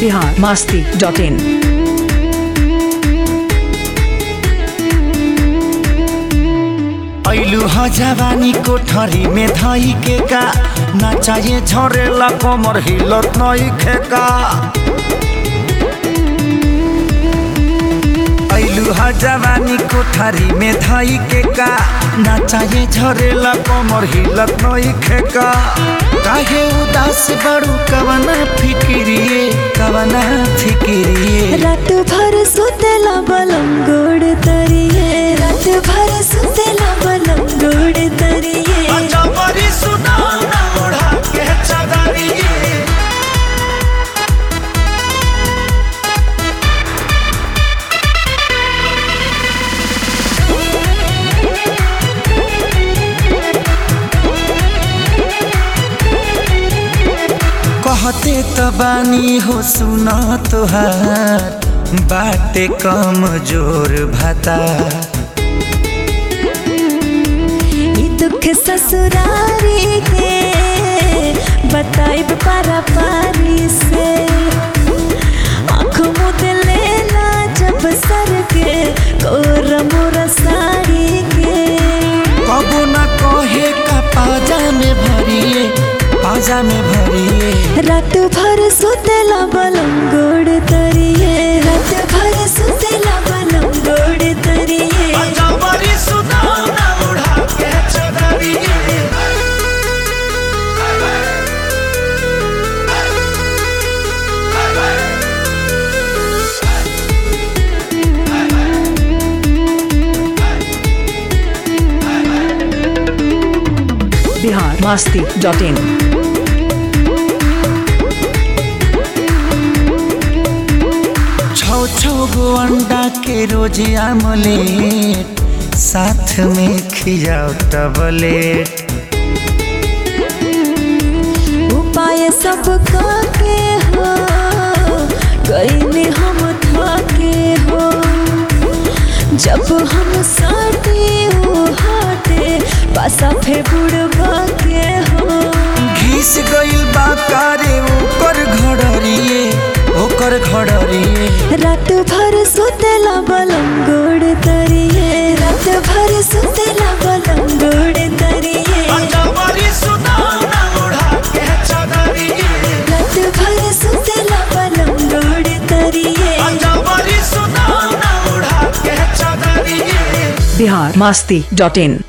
Bihar Masti dot in ऐलु ह जवानी कोठरी में धई के का ना चाहिए झरेला कमर हिलत नई खेका ऐलु ह जवानी कोठरी में धई के का ना चाहिए झरेला कमर हिलत नई खेका काहे उदास बड़ू कवना फिकिरिए कवना फिकिरिए रात भर सुतेला बलम गोड़ तरिए रात भर सुतेला बलम गोड़ तरिए अजबरी सुनाओ ना ओढ़ा के चदरिए कहते त बानी हो सुन तोहार बाटे कम जोर भाता ई दुख ससुरारी के बताइब पारा पारी से आँख मुद लेला जब सर के कोर मोर साड़ी के कबो न कहे का पाजा में भरिए पाजा में भरिए रात भर सुतेला बलम गोड़ तरिए रात भर सुतेला बलम गोड़ तरिए अजबरी सुनाओ ना ओढ़ा के चदरिए बिहार मास्ती डॉट इन छौ छौ गो अंडा के रोज आमलेट साथ में खिजाओ टबलेट उपाय सब के हो गईले हम थके हो जब हम साटे ओ हाटे पासा फे बुड़वा के हो घिस गइल बा कारे ओकर घड़रिए ओकर घड़रिए रात भर सुतेला बलम गोड़ तरिए रात भर सुतेला बलम गोड़ तरिए अजबरी सुनाओ ना ओढ़ा के चदरिए रात भर सुतेला बलम गोड़ तरिए अजबरी सुनाओ ना ओढ़ा के चदरिए बिहार मास्ती डॉट इन